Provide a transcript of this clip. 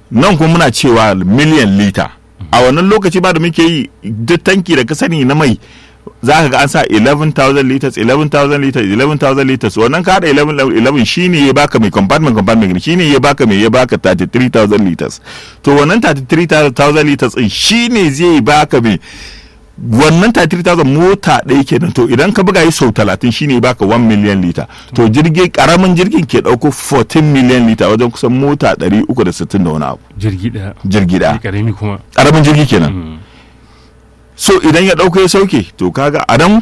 nan kuma muna cewa miliyan lita a wannan lokaci ba da muke yi duk tanki da ka sani na mai za ka ga an sa 11,000 liters 11,000 liters 11,000 liters wannan ka haɗa 11 shine ya baka mai compartment compartment shine ya baka mai ya baka 33,000 liters to wannan 33,000 liters din shine zai baka mai wannan 33,000 mota ɗaya kenan to idan ka buga yi sau 30 shine baka 1 million liter to jirgin karamin jirgin ke ɗauko 14 million liter wajen kusan mota 360 da wani abu jirgi daya jirgi ɗaya karami kuma karamin jirgi kenan so idan ya ɗauka ya sauke to kaga a nan